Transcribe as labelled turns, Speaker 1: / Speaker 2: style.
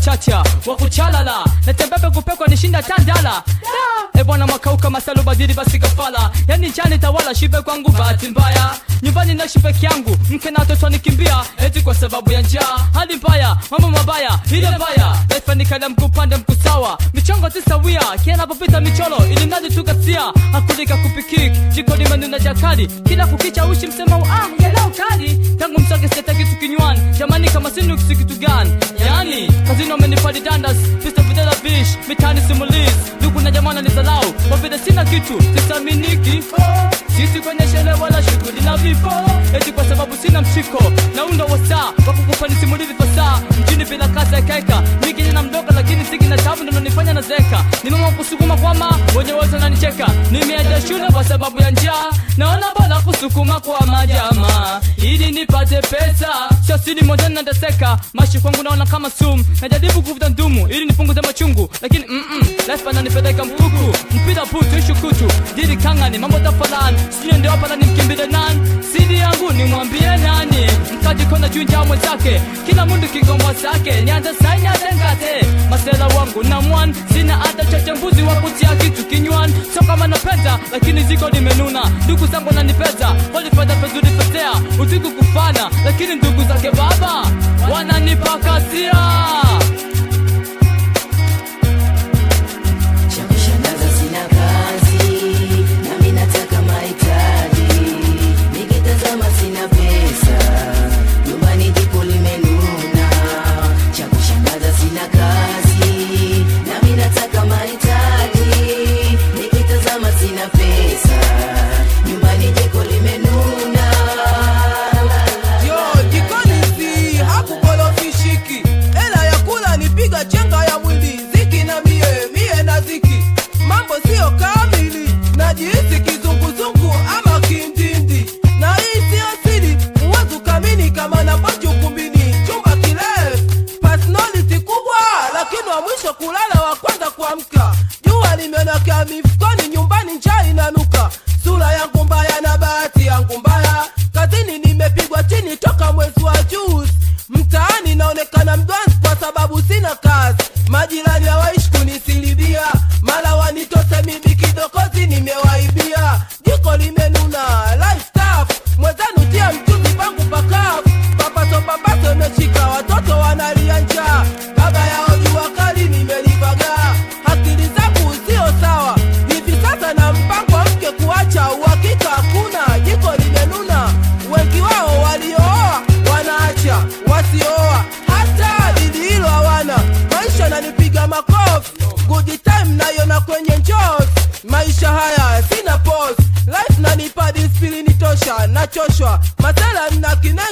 Speaker 1: wakuchacha wakuchalala natembebe kupekwa nishinda tandala e bwana makauka masalo badili basi kafala yani njani tawala shibe kwangu bahati mbaya nyumbani naishi peke yangu mke na watoto nikimbia eti kwa sababu ya njaa hali mbaya mambo mabaya ile mbaya laifanikala mkuu pande mkuu sawa michongo tisawia kianapopita micholo ili mradi tukasia hakulika kupikik jiko limenuna jakali kila kukicha ushi msema ah yalau kali tangu msake seta kitu kinywani jamani kama sinuksi kitu gani yani kazini wamenifadi dandas pista videla bish mitani simulis ndugu na jamana ni zalau kwa vile sina kitu sisaminiki sisi kwenye shele wala shughuli na vifo eti kwa sababu sina mshiko na undo wa saa wa kukupa nisimulizi fasaa mjini bila kazi ya keka miki na mdogo lakini siki na tabu ndo nanifanya na zeka ni mama kusukuma kwama wenye wote wananicheka nimeacha shule kwa sababu ya njaa naona bora kusukuma kwa majama ili nipate pesa shasini moja nateseka mashi kwangu naona kama sumu najaribu kuvuta ndumu ili nipunguze machungu lakini mm-mm, life ananipeleka mkuku mpira putu ishu kutu diri kangani mambo tafalani sijui ndio hapa na nimkimbile nani siri yangu nimwambie nani mkaji kona junja mwenzake kila mundu kigomwa zake nianze saini atengate masela wangu na mwan sina hata chache mbuzi wa kutia kitu kinywani so kama napenda lakini ziko limenuna ndugu zangu nanipeza walifanya pezuri petea usiku kufana lakini ndugu zake baba wananipakasia
Speaker 2: Cha kushangaza sina kazi, nami nataka mahitaji. Nikitazama sina pesa, nyumbani jiko limenuna. Cha kushangaza sina kazi, nami nataka mahitaji. Nikitazama sina pesa, nyumbani jiko limenuna.
Speaker 3: Yo, jikoni si hakukolofishiki, hela ya kula nipiga chenga ya mwili, ziki na mie mie na ziki, mambo siyo kamili, najihisi kizunguzungu ama kindindi, na hii siyo siri, huwezi ukamini kama napoji ukumbini, chumba kirefu, personality kubwa, lakini wa mwisho kulala, wa kwanza kuamka, jua limeonekea mifukoni, nyumbani njaa inanuka, sura yangu mbaya na bahati yangu mbaya, kazini nimepigwa chini toka mwezi wa juzi, mtaani naonekana mdwanzi kwa sababu sina kazi, majirani hawaishi kunisilibia, mara wanitose mimi kidokozi nimewaibia, jiko limenuna life tough, mwenzenu tia mchuzi pangu pakavu, papaso papaso imeshika, watoto wanalia njaa, baba yao jua kali nimelivagaa, akili zangu sio sawa, hivi sasa na mpango wa mke kuacha, uhakika hakuna, jiko limenuna, wengi wao waliooa wanaacha, wasiooa hata dili hilo hawana, maisha nanipiga makofi, good time naiona kwenye njozi, maisha haya sina pose, life nanipa disiplini tosha, nachoshwa, masela mna kine